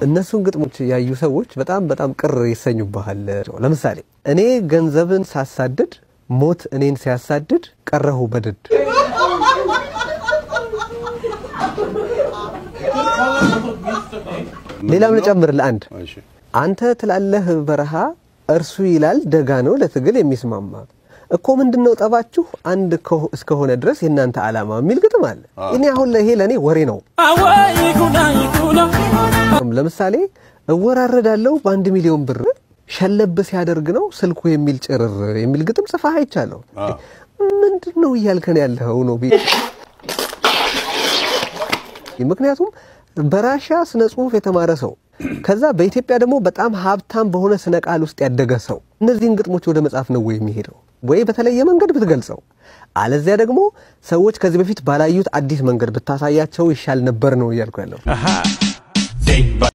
እነሱን ግጥሞች ያዩ ሰዎች በጣም በጣም ቅር ይሰኙብሃል። ለምሳሌ እኔ ገንዘብን ሳሳድድ ሞት እኔን ሲያሳድድ ቀረሁ በድድ። ሌላም ልጨምር ለአንድ እሺ አንተ ትላለህ በረሃ እርሱ ይላል ደጋ ነው ለትግል የሚስማማ እኮ ምንድነው ጠባችሁ አንድ ከሆ- እስከሆነ ድረስ የእናንተ ዓላማ የሚል ግጥም አለ። እኔ አሁን ይሄ ለእኔ ወሬ ነው። ለምሳሌ እወራረዳለሁ በአንድ ሚሊዮን ብር ሸለብ ሲያደርግ ነው ስልኩ የሚል ጭርር የሚል ግጥም ጽፋህ አይቻለሁ። ምንድን ነው እያልከን ያለኸው ነው ቢ- ምክንያቱም በራሻ ስነ ጽሁፍ የተማረ ሰው ከዛ በኢትዮጵያ ደግሞ በጣም ሀብታም በሆነ ስነ ቃል ውስጥ ያደገ ሰው እነዚህን ግጥሞች ወደ መጽሐፍ ነው ወይ የሚሄደው? ወይ በተለየ መንገድ ብትገልጸው፣ አለዚያ ደግሞ ሰዎች ከዚህ በፊት ባላዩት አዲስ መንገድ ብታሳያቸው ይሻል ነበር ነው እያልኩ ያለው።